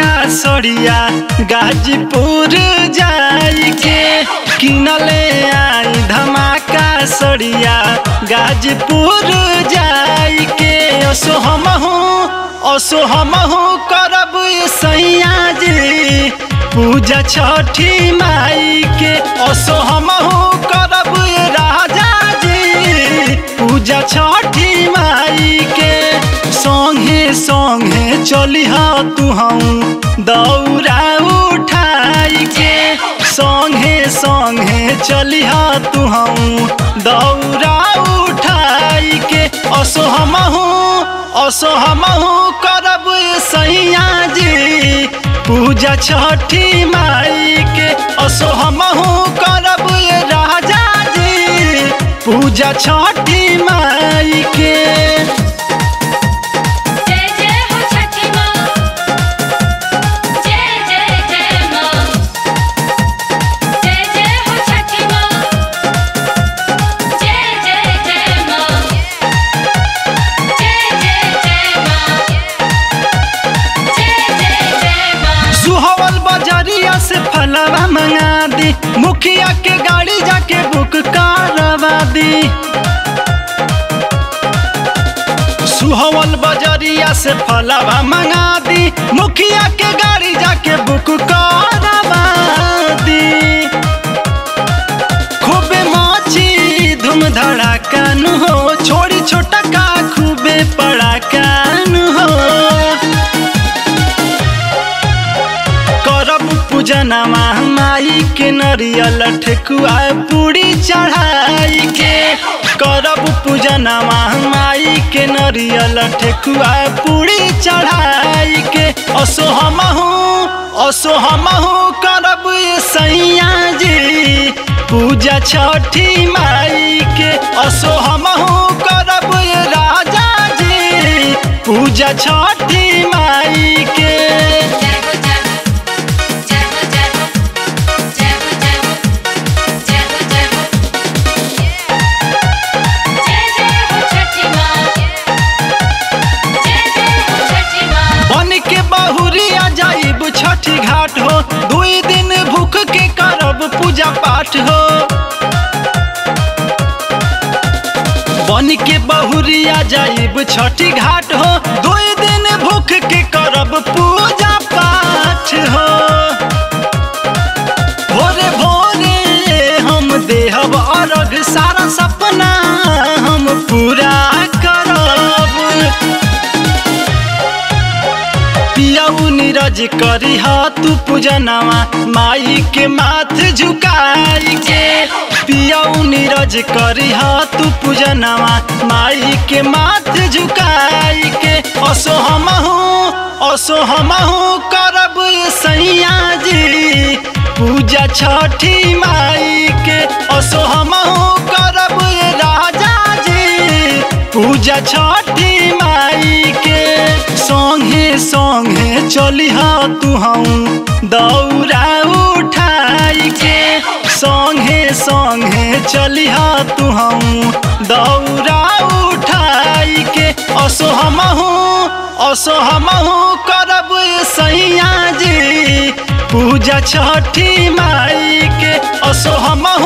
धमाका सड़िया गाजीपुर जाई के किनले आई धमाका सड़िया गाजीपुर जाई के असो हमहू असो हमहू करब सैया जी पूजा छठी माई के असो हमहू करब राजा जी पूजा छठी माई के संगे संगे चलिह तू हम दौरा उठाई के संगे संगे चलिह तू हम दौरा उठाई के असो हमहू असो हमहू करब सैया जी पूजा छठी माई के असो हमहू करब राजा जी पूजा छठी माई के जय जय हो छठी माँ जय जय जय माँ जय जय हो छठी माँ जय जय जय माँ जय जय जय माँ जय जय जय माँ सुहवल बजरिया से फलवा मंगा दी मुखिया के गाड़ी जाके बुक करवा दी सुहवल बजरिया से फलवा मंगा दी मुखिया के गाड़ी जाके बुक करवा दी खूबे मची धूम धड़ाका नु हो छोड़ी छोटा का खूबे पड़ाका नु हो करब पूजनमा माई के नरियल ठेकुआ पूरी चढ़ाई के करब पूजनमा माई के नरियल ठेकुआ पूरी चढ़ाई के असो हमहू असो हमहू करब सैया जी पूजा छठी माई के असो हमहू करब राजा जी पूजा छठी माई के जय हो जय हो जय हो जय हो जय हो जय हो जय हो जय हो जय जय हो छठी माँ जय जय हो छठी माँ बन के बहुरिया जाइब छठी घाट हो दुई दिन भूख के करब पूजा पाठ हो बन के बहुरिया जाइब छठी घाट हो दुई दिन भूख के करब पूजा पाठ हो भोरे भोरे हम देहब अर्घ सारा सपना हम पूरा करब पियाऊ नीरज करी तू पूजनवा माई के माथ झुकाई के पियाऊ नीरज करी तू पूजनवा माई के माथ झुकाई के असो हमहू असो हमहू करब सैया जी पूजा छठी माई के असो हमहू करब राजा जी पूजा छठी माई के संगे संगे चलिह तू हम दौरा उठाई के संगे संगे चलिह तू हम दौरा उठाई के असो हमहू असो हमहू करब सैया जी पूजा छठी माई के असो हमहू